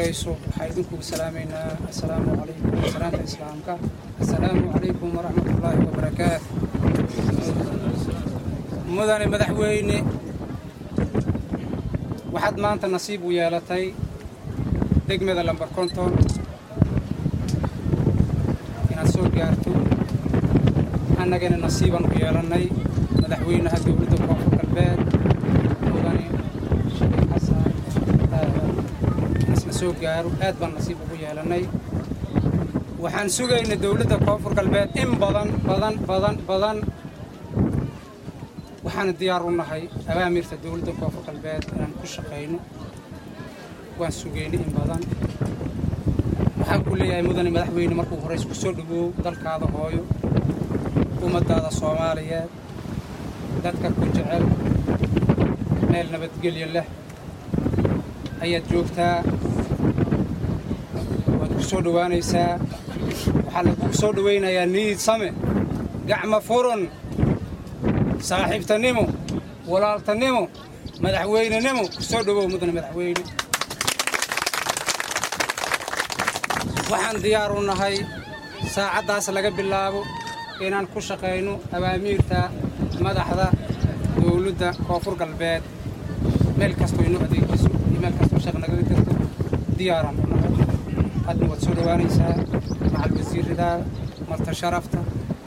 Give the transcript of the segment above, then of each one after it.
horeyso waxaa idinku salaamaynaa assalaamu calaykum salaanta islaamka assalaamu calaykum waraxmatullaahi wabarakaatu mudane madaxweyne waxaad maanta nasiib u yeelatay degmada lambar konton inaad soo gaarto annagana nasiibaan u yeelannay madaxweynaha dowladda koonfur galbeed mudane shariif xasan aadan inasla soo gaaro aad baan nasiib ugu yeelannay waxaan sugaynay dowladda koonfur galbeed in badan badan badan badan waxaana diyaar u nahay awaamirta dowladda koonfur galbeed inaan ku shaqayno waan sugaynay in badan waxaan ku leeyahay mudane madaxweyne markuu horeys ku soo dhawoow dalkaada hooyo ummaddaada soomaaliyeed dadka ku jecel meel nabadgelyo leh ayaad joogtaa waad ku soo dhowaanaysaa waxaa lagu soo dhowaynayaa niid same gacma furun saaxiibtanimo walaaltanimo madaxweynenimo ku soo dhowow mudane madaxweyne waxaan diyaar u nahay saacaddaas laga bilaabo inaan ku shaqayno awaamiirta madaxda dowladda koonfur galbeed meel kastoo inoo adeegiso iyo meel kastoo shaq nagaga jirto diyaaraan u nahay hadna waad soo dhowaanaysaa macal wasiirada marta sharafta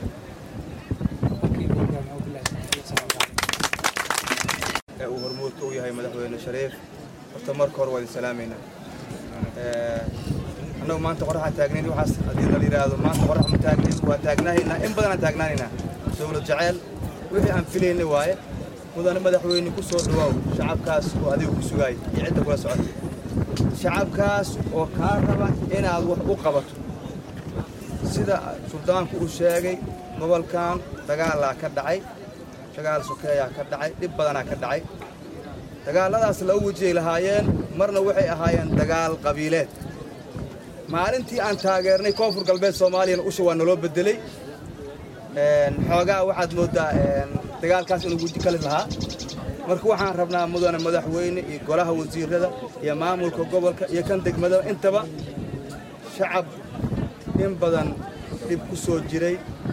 ee uu hormuudka u yahay madaxweyne shariif horta marka hore waa idin salaamaynaa annagu maanta qoraxaan taagnayn waxaas haddii la yidhaahdo maanta qorax ma taagnayn waa taagnaanaynaa in badanaan taagnaanaynaa dowlad jaceyl wixii aan filaynay waaye mudane madaxweyne ku soo dhawaaw shacabkaas oo adiga ku sugaay iyo cidda kula socotay shacabkaas oo kaa raba inaad wax u qabato sida suldaanku uu sheegay gobolkan dagaalaa ka dhacay dagaal sokeeyaa ka dhacay dhib badanaa ka dhacay dagaalladaas laba wejiyay lahaayeen marna waxay ahaayeen dagaal qabiileed maalintii aan taageernay koonfur galbeed soomaaliyana usha waa naloo bedelay xoogaa waxaad mooddaa dagaalkaas inuu weji kali lahaa marka waxaan rabnaa mudane madaxweyne iyo golaha wasiirada iyo maamulka gobolka iyo kan degmada intaba shacab in badan dhib ku soo jiray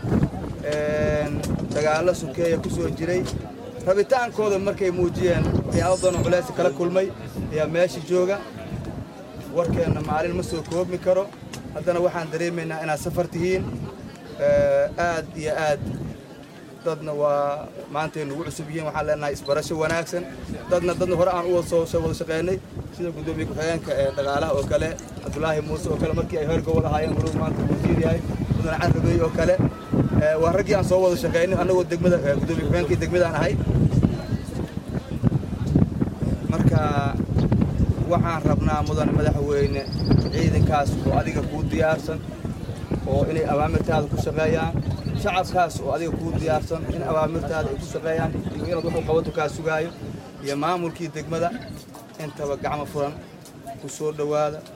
dagaallo sokeeya ku soo jiray rabitaankooda markay muujiyeen waxyaabo badanoo culaysi kala kulmay ayaa meesha jooga warkeenna maalin ma soo koobmi karo haddana waxaan dareemaynaa inaad safar tihiin aad iyo aad dadna waa maantay nugu cusub yihiin waxaan leenahay isbarasho wanaagsan dadna dadna hore aan u soo wada shaqaynay sida guddoomiye ku-xigeenka ee dhaqaalaha oo kale cabdulaahi muuse oo kale markii ay heer gobol ahaayeen walow maanta wasiir yahay mudane carabey oo kale waa raggii aan soo wada shaqaynay annagoo degmada guddoomiye ku-xigeenkii degmadaan ahay marka waxaan rabnaa mudane madaxweyne ciidankaas oo adiga kuu diyaarsan oo inay awaamirtaada ku shaqeeyaan shacabkaas oo adiga kuu diyaarsan in awaamirtaada ay ku shaqeeyaan iyo inaad wuxuu qabato kaa sugaayo iyo maamulkii degmada intaba gacmo furan ku soo dhowaada